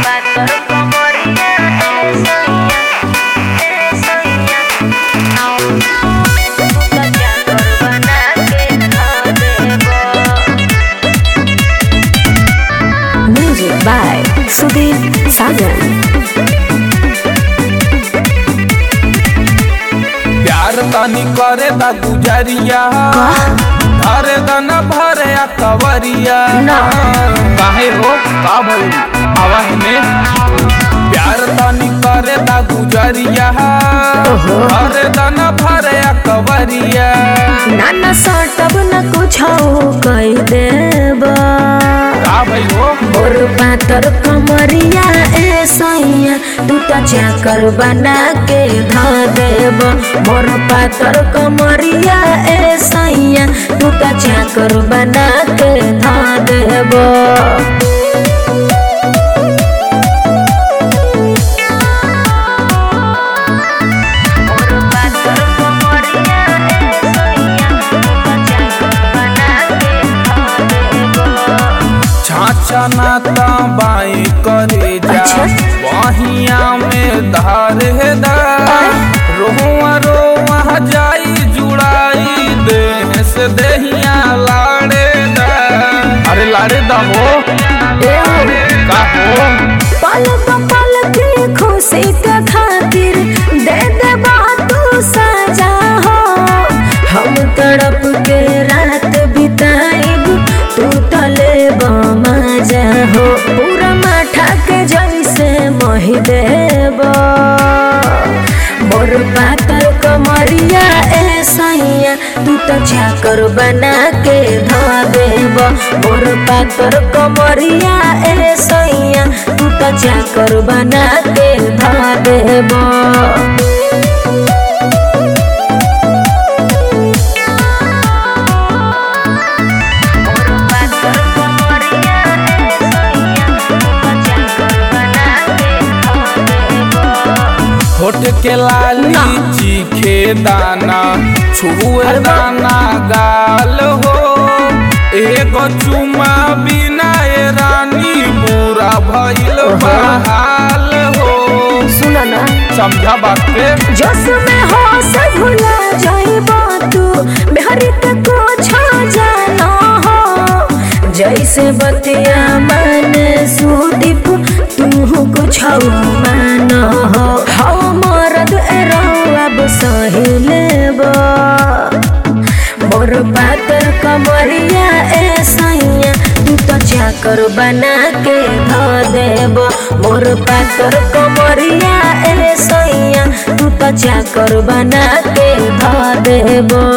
पातर कमरिया ए सैया ए सैया तू त चाकर बना के खा देबो Music by Sudhir Sajan. प्यार तनी करे दा गुजरिया धरे दन भरे आ कवरिया ना। काहे हो का भइल आवाज में प्यार तनी करे दा गुजरिया धरे दन भरे आ कवरिया नाना सटब न कुछ कह देब का भइल हो मोर पातर कमरिया ए सैया तू त चाकर बना के ध देब मोर पातर कमरिया ए सैया तू त चाकर बना के ध देब और पातर कमरिया ए सैया तू त चाकर बना के खा देबो छाछा नाता बाई करे जा अच्छा। बहिया में धार है दा रोआ रोआ जाई जुड़ाई देह से देहिया लाड़े दा अरे लाड़े दा हो का हो पल पल के खुशी के खातिर दे देबा तू सजा हो हम तड़प के रात बिताइब तू तले मजा हो पूरा माठा के जैसे मोहि देब मोर पातर कमरिया ए सैया तू तो चाकर बना के ध देब मोर पातर कमरिया ए सैया तू तो चाकर बना के ध देब और पातर कमरिया ए सैया तू त चाकर बना के खा देबो होठ के लाली चीखे दाना छुए दाना गाल हो एगो चुमा बिना ए रानी पूरा भइल बहाल हो सुना ना समझा बात के जोश में हो से भुला जाइबा तू मेहरी के कुछ जाना हो जैसे बतिया मन सुदीप तू कुछ मान हो हो मरद एरो अब सही लेबा मोर पातर कमरिया ए सैया तू तो चाकर बना के ध देब मोर पातर कमरिया ए सैया तू तो चाकर बना के ध देब